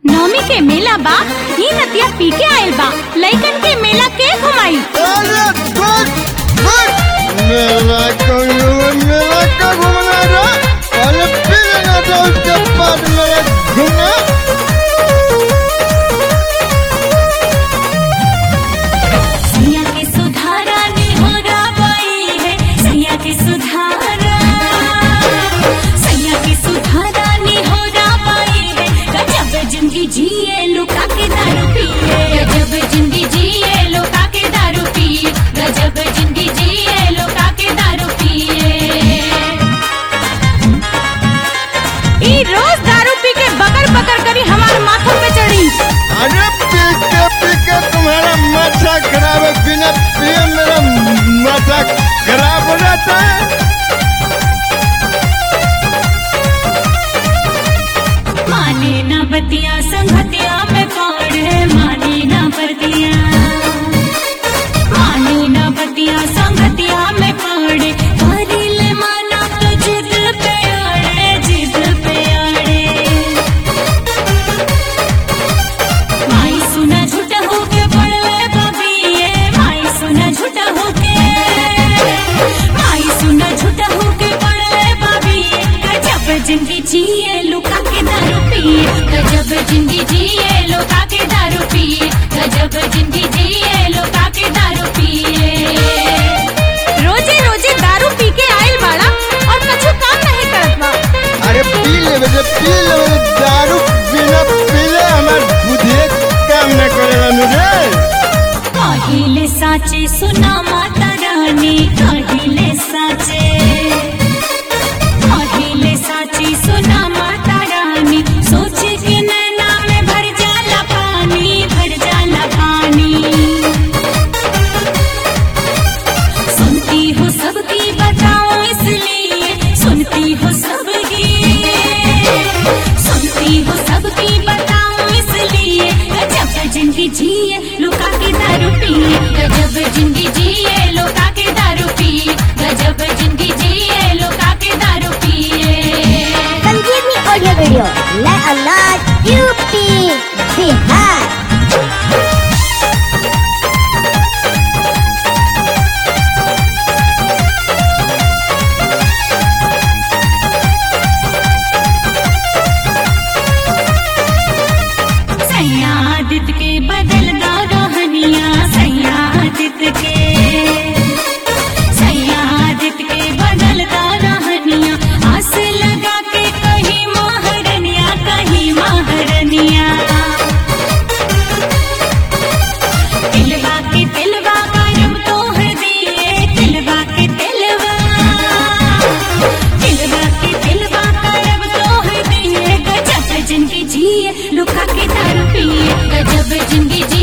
नवमी के मेला बा ही नतिया पी के आयल बा लइकन के मेला के घुमाई अरे गुड गुड मेला कौनो मेला का घूमना रे अरे फिर ना तो उसके बाद मेरा घूमना सैया के सुधारा निहोरा बाई है सैया के सुधारा सैया के सुधारा निहोरा बाई है गजब जिंदगी जिए लुका के दारू पिए गजब जिंदगी जिए लुका के दारू पिए गजब जिंदगी जिए लुका के दारू पिए ई रोज दारू पी के बकर बकर करी हमारे माथा पे चढ़ी अरे पी के पी के तुम्हारा माथा खराब है बिना पिए मेरा माथा खराब हो जाता है माने ना बतिया संगतिया में पड़े माने ना बतिया माने ना बतिया संगतिया में पड़े करिले माना तो जिद पे अड़े जिद पे अड़े माई सुना झूठा होके पड़ले बबिए माई सुना झूठा होके माई सुना झूठा होके पड़ले बबिए गजब जिंदगी जिए लुका के दारू पिए गजब जिंदगी जिए लुका के दारू पिए गजब जिंदगी जिए लुका के दारू पिए रोजे रोजे दारू पी के आयल बाड़ा और कछु काम नहीं करत बा अरे पी लेवे जे पी लेवे जे दारू बिना पीले हमार बुद्धि काम न करेगा मुझे कहिले साचे सुना माता रानी कहिले साचे कहिले साची सुना माता रानी सोच के नैना में भर जाला पानी भर जाला पानी सुनती हो सबकी बताओ इसलिए सुनती हो सबकी सुनती हो सबकी बताओ इसलिए गजब जिंदगी जिए लुका के दारू पिए गजब जिंदगी जिए लुका के दारू पिए गजब जिंदगी जिए लुका के दारू पिए संजीवनी ऑडियो वीडियो नए अंदाज यूपी बिहार सयादित के बदलदा रहनिया सयादित के सयादित के बदलदा रहनिया आस लगा के कहीं महारनिया कहीं महारनिया तिलवा के तिलवा करम तोहर दिए तिलवा के तिलवा तिलवा के तिलवा करब तोहर दिए गजब जिंदगी जिए लुका के दारू पिए गजब जिंदगी